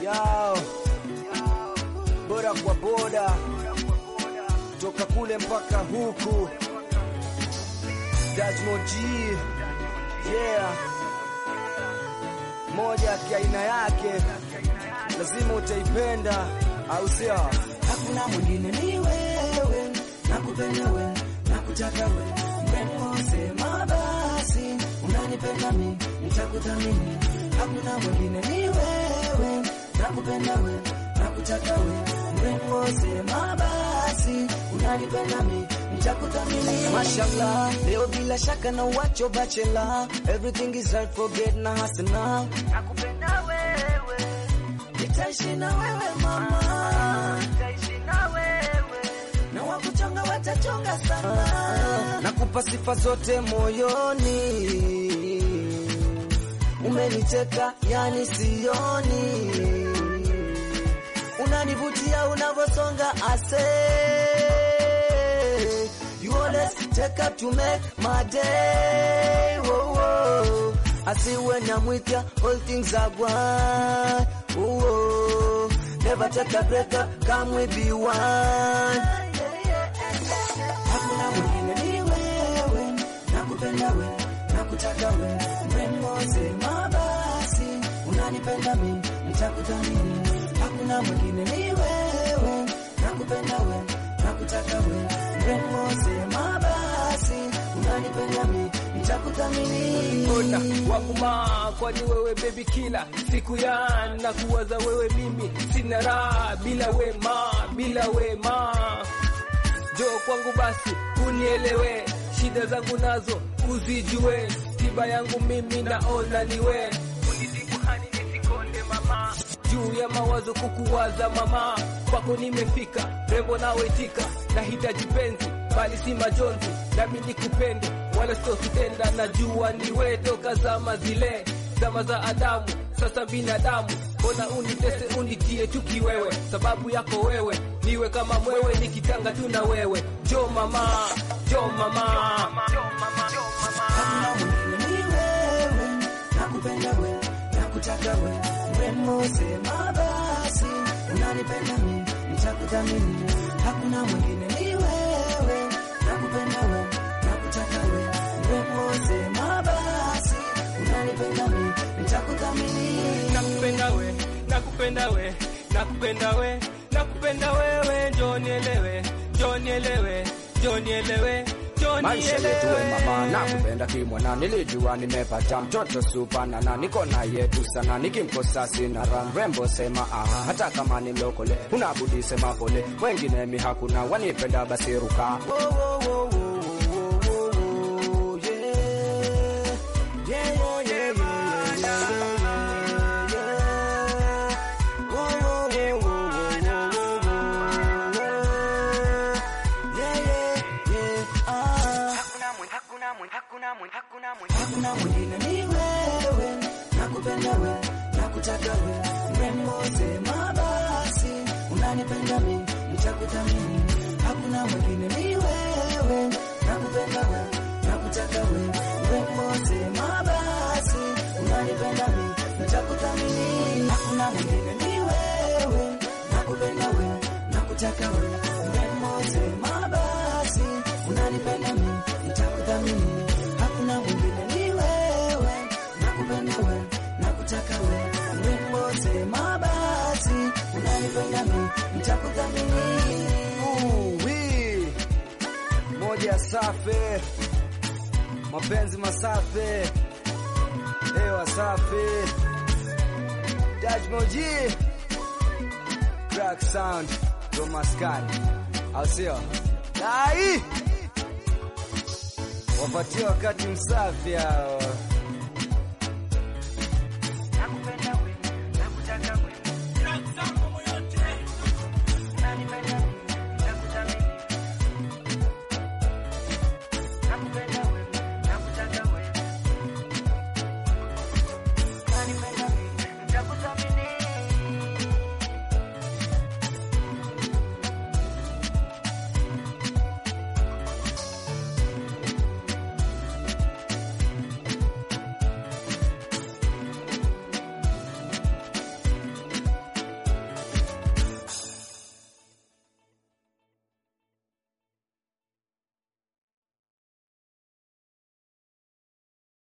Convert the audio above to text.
yao boda kwa boda toka kule mpaka huku Dajmo G yeah moja kiaina yake lazima utaipenda au sio hakuna mwingine ni wewe, nakupenda wewe, nakutaka wewe, mrembo sema basi, unanipenda mimi, nitakuthamini. Hakuna mwingine ni wewe, nakupenda wewe, nakutaka wewe, mrembo sema basi, unanipenda mimi, nitakuthamini. Mashallah, leo bila shaka na uwacho bachela, everything is right, forget na hasana. Nakupenda wewe, nitaishi na wewe mama, nitaishi na wewe, na wakuchonga watachonga sana. nakupa sifa zote moyoni Umeniteka yani sioni, unanivutia unavyosonga ase You always take up to make my day. Whoa, whoa. I see when I'm with you, all things are one. Whoa, whoa. Never take a break up, come we be one. Hakuna mwingine ni wewe, nakupenda wewe, nakutaka wewe, mrembo sema basi, unanipenda mimi, nitakuthamini. Hakuna mwingine ni wewe, nakupenda wewe, nakutaka wewe, mrembo sema basi, unanipenda mimi, nitakuthamini. Ona wakuma kwani wewe baby kila siku ya na kuwaza wewe mimi sina raha bila wema bila wema jo kwangu basi unielewe shida zangu nazo uzijue tiba yangu mimi naona niwe unitibu hani nisikonde mama juu ya mawazo kukuwaza mama kwako nimefika rembo nawetika nahitaji penzi bali si majonzi nami nikupende wala sio kutenda najua niwe toka zama zile zama za Adamu sasa binadamu mbona unitese unitie chuki wewe sababu yako wewe niwe kama mwewe nikitanga tu na wewe jo mama jo mama jo mama jo mama Hakuna mwingine ni wewe, nakupenda wewe, nakutaka wewe, mrembo sema basi, unanipenda mimi, nitakuthamini. Hakuna mwingine ni wewe, nakupenda wewe, nakutaka wewe, mrembo sema basi, unanipenda mimi, nitakuthamini. nakupenda we nakupenda we nakupenda we nakupenda wewe njoo nielewe njoo nielewe njoo nielewe njoo maisha yetu we mama nielewe nakupenda kimwana nilijua nimepata mtoto supana na niko na yetu sana nikimkosa sina raha mrembo sema aha hata kama ni lokole unabudi sema pole wengine mi hakuna wanipenda basi ruka Wo, wo, wo, wo, wo, wo, wo, wo, yeah. Yeah, yeah, yeah, yeah, yeah, yeah, yeah. Wo, wo, wo, wo, wo, wo, wo, wo. Yeah, yeah, yeah, ah. Hakuna mwingine ni wewe, nakupenda wewe, nakutaka wewe, mrembo sema basi, unanipenda mimi, nitakuthamini. Hakuna mwingine ni wewe, nakupenda wewe, nakutaka wewe, mrembo sema basi, unanipenda mimi, nitakuthamini. Hakuna mwingine ni wewe, nakupenda wewe, nakutaka wewe, mrembo sema basi, unanipenda mimi, nitakuthamini. Hakuna mwingine ni wewe, nakupenda wewe, nakutaka wewe, mrembo sema basi, unanipenda mimi, nitakuthamini. Uwi. moja safi mapenzi masafi hewa safi Dajmoji crack sound ndo maskani au sio dai wapatie wakati msafi hao